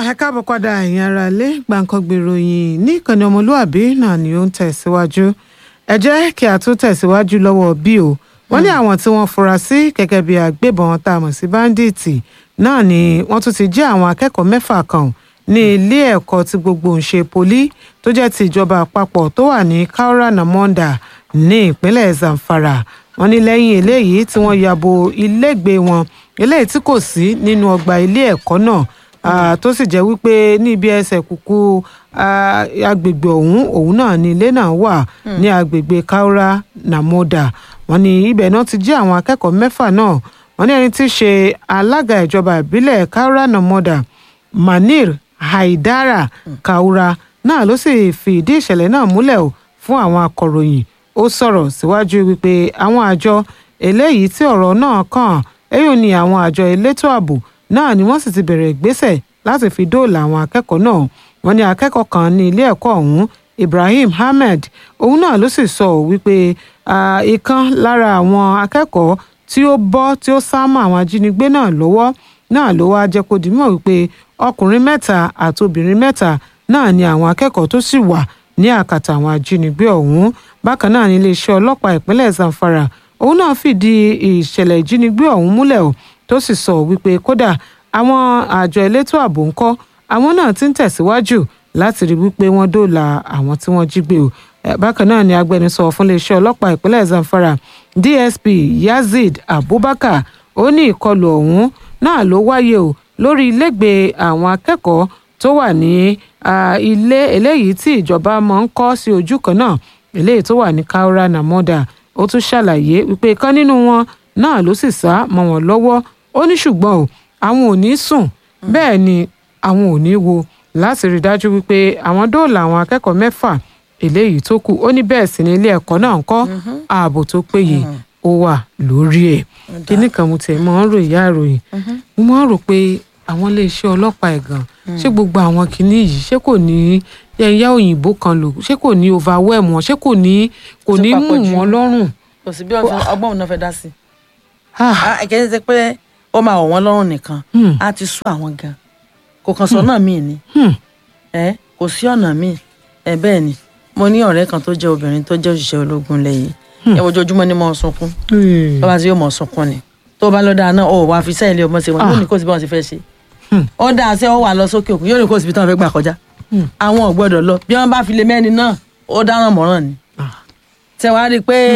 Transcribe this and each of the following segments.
ẹ káàbọ̀ padà ẹ̀yin ará ilé gbàǹkangbè ìròyìn ní ìkànnì ọmọlúàbí náà ni ó ń tẹ̀síwájú ẹ jẹ́ kí a tún tẹ̀síwájú lọ́wọ́ bí o wọ́n ní àwọn tí wọ́n fura sí gẹ́gẹ́ bí agbébọn tá a mọ̀ sí báńdíìtì náà ni wọ́n tún ti jí àwọn akẹ́kọ̀ọ́ mẹ́fà kan ní ilé ẹ̀kọ́ tí gbogbo ń ṣe poli tó jẹ́ ti ìjọba àpapọ̀ tó wà ní kaura namonda ní ìpínlẹ̀ zamfara wọ́n ní lẹ́yìn eléyìí tí wọ́n yabo ilégbèé wọn eléyìí tí kò sí nínú ọgbà ilé ẹ̀kọ́ náà Ah, tó sì jẹ́ wípé ní ibi ẹsẹ̀ kúkú ah, agbègbè ọ̀hún òun náà ni ilé náà wà ní agbègbè kaura namoda wọ́n ní ibẹ̀ náà ti jí àwọn akẹ́kọ̀ọ́ mẹ́fà náà wọ́n ní ẹni tí í ṣe alága ìjọba ìbílẹ̀ kaura namoda manir haidara kaura náà ló sì fìdí ìṣẹ̀lẹ̀ náà múlẹ̀ o fún àwọn akọ̀ròyìn ó sọ̀rọ̀ síwájú wípé àwọn àjọ eléyìí tí ọ̀rọ̀ náà kàn èyí ni àwọn àjọ elétò ààbò náà ni wọ́n sì ti bẹ̀rẹ̀ ìgbésẹ̀ láti fi dóòlà àwọn akẹ́kọ̀ọ́ náà wọ́n ní akẹ́kọ̀ọ́ kan ní ilé ẹ̀kọ́ ọ̀hún Ibrahim Ahmed òun náà ló sì sọ ọ́ wípé ah, ìkan lára àwọn akẹ́kọ̀ọ́ tí ó bọ́ tí ó sá mọ́ àwọn ajínigbé náà lọ́wọ́ náà ló wá jẹ́ kó di mọ̀ wípé ọkùnrin mẹ́ta àti obìnrin mẹ́ta náà ni àwọn akẹ́kọ̀ọ́ tó sì wà ní àkàtà àwọn ajínigbé ọ̀hún bákan náà ní iléeṣẹ́ ọlọ́pàá ìpínlẹ̀ Zamfara òun náà fìdí ìṣẹ̀lẹ̀ ìjínigbé ọ̀hún múlẹ̀ o tó sì sọ wípé kódà àwọn àjọ elétò ààbò ń kọ́ àwọn náà ti ń tẹ̀síwájú láti rí wípé wọ́n dóòlà àwọn tí wọ́n jí gbé o Eh, bákan náà ni agbẹnusọ fún iléeṣẹ́ ọlọ́pàá ìpínlẹ̀ Zamfara DSP Yazid Abubakar ó ní ìkọlù ọ̀hún náà ló wáyé o lórí ilégbèé àwọn akẹ́kọ̀ọ́ tó wà ní ah, ilé eléyìí tí ìjọba máa ń kọ́ sí ojú kan náà eléyìí tó wà ní Kaura Namoda ó tún ṣàlàyé wípé kan nínú wọn náà ló sì sá mọ́ wọn lọ́wọ́ ó ní ṣùgbọ́n o àwọn ò ní sùn bẹ́ẹ̀ ni àwọn ò ní wo láti rí dájú wípé àwọn dóòlà àwọn akẹ́kọ̀ọ́ mẹ́fà eléyìí tó kù ó ní bẹ́ẹ̀ sì ni ilé ẹ̀kọ́ náà ń kọ́ ààbò tó péye ó wà lórí ẹ̀ kíní kan mo tẹ̀ mọ́ ń rò ìyá ìròyìn mo máa ń rò pé àwọn iléeṣẹ́ ọlọ́pàá ẹ̀gàn ṣé gbogbo àwọn kinní yìí ṣé kò ní ẹ̀yà òyìnbó kan lò ṣé kò ní overwhelm wọn ṣé kò ní kò ní mú papọ̀ jù. wọn lọ́rùn. kò sí bí ọgbọ́n ọgbọ́n òun náà fẹ́ dá sí. Ah, kì í ṣe pé ó máa wọ̀ wọ́n lọ́rùn nìkan Hmm. á ti sú àwọn gan kò kàn sọ náà míì ni hmm, ẹ kò sí ọ̀nà míì ẹ bẹ́ẹ̀ ni mo ní ọ̀rẹ́ kan tó jẹ́ obìnrin tó jẹ́ òṣìṣẹ́ ológun lẹ́yìn ẹ ojoojúmọ́ ni mo ń sunkún hmm. bàbá tí yóò mọ̀ sunkún ni tó bá lọ dáa náà ó wàá fi sẹ́yìn lé ọmọ sí wọn yóò ní kó síbi wọn ti fẹ́ ṣe Hmm. ó dáa sí ọ wà lọ sókè òkun yóò ní kó síbi tí wọn fẹ́ gbà kọjá Hmm. àwọn ò gbọ́dọ̀ lọ bí wọ́n bá fi lé mẹ́ni náà ó dáràn mọ́ràn ni Ah, tẹ wàá rí i pé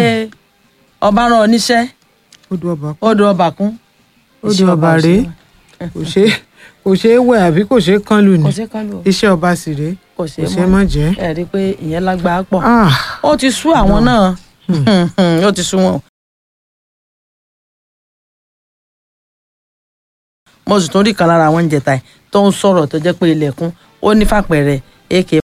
ọba rán ọ níṣẹ́ odò ọba ó do ọba kún odò iṣẹ́ ọba ò rèé ṣe kò ṣe kò ṣe é wẹ̀ àbí kò ṣe é kán lù ní kò sí kán lò iṣẹ́ ọba sì rèé kò kò sí ṣe é má jẹ́. ẹ rí i pé ìyẹn lágbára pọ̀ Ah, ó ti sú àwọn náà ó ti sú wọn. mo sì tún rí kan lára àwọn oúnjẹ ta ẹ tó ń sọ̀rọ̀ tó jẹ́ pé ilẹ̀kùn ó ní fàpẹ̀rẹ̀ ak